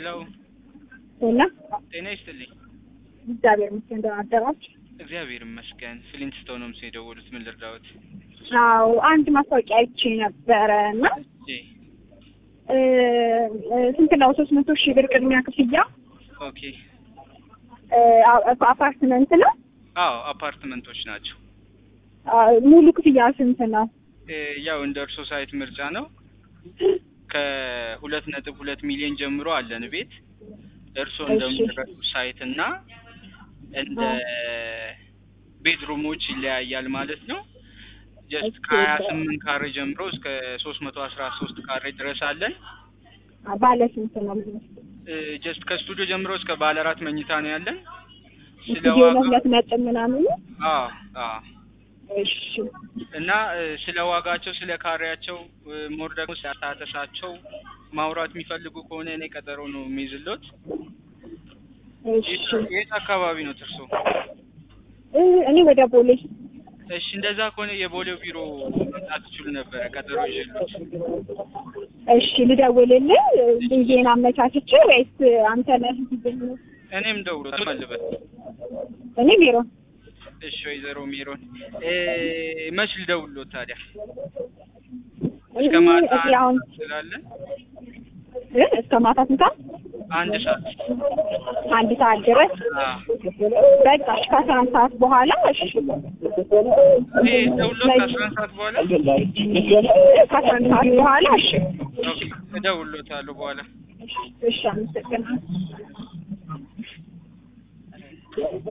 ሄሎ እና ጤና ይስጥልኝ። እግዚአብሔር ይመስገን ደህና አደራችሁ? እግዚአብሔር ይመስገን። ፍሊንትስቶን ነው ምስል የደወሉት። ምን ልርዳዎት? አዎ አንድ ማስታወቂያ አይቼ ነበረ እና እሺ እ እ ስንት ነው? ሶስት መቶ ሺህ ብር ቅድሚያ ክፍያ ኦኬ። እ አ- አፓርትመንት ነው። አዎ አፓርትመንቶች ናቸው። አ፣ ሙሉ ክፍያ ስንት ነው? እ ያው እንደ እርሶ ሳይት ምርጫ ነው። ከሁለት ነጥብ ሁለት ሚሊዮን ጀምሮ አለን ቤት እርሶ እሺ። እንደሚረዱ ሳይት እና እንደ ቤድሩሞች ይለያያል ማለት ነው። ጀስት ኦኬ። ከሀያ ስምንት ካሬ ጀምሮ እስከ ሶስት መቶ አስራ ሶስት ካሬ ድረስ አለን። አ፣ ባለ ስንት ነው? ጀስት ከስቱዲዮ ጀምሮ እስከ ባለ አራት መኝታ ነው ያለን። ስለ ስቱዲዮ ነው ዋጋ ሁለት ነጥብ ምናምን። አዎ አዎ እሺ እና እ፣ ስለ ዋጋቸው ስለ ካሬያቸው እ፣ ሞር ደግሞ ስለ አታተሳቸው ማውራት የሚፈልጉ ከሆነ እኔ ቀጠሮ ነው የሚይዝሎት። እሺ የት አካባቢ ነው እርሶ? እ፣ እኔ ወደ ቦሌ እሺ እንደዛ ከሆነ የቦሌው ቢሮ መምጣት ትችሉ ነበረ ቀጠሮ ይዤሎት። እሺ ልደውልልህ ጊዜን አመቻችቼ ወይስ አንተ ነህ? እኔም ደውሎ ተመልበት። እኔ ቢሮ እሺ ወይዘሮ ሜሮን እ፣ መች ልደውልሎት ታዲያ? እስከ ማታ እዚህ አሁን ስላለን እ፣ እስከ ማታ ስንት ሰዓት? አንድ ሰዓት አንድ ሰዓት ድረስ አዎ። በቃ እሺ፣ ከአስራ አንድ ሰዓት በኋላ እሺ ይሄ ደውሎት ከአስራ አንድ ሰዓት በኋላ ከአስራ አንድ ሰዓት በኋላ እሺ ኦኬ፣ እደውልሎታለሁ በኋላ እሺ አመሰግናለሁ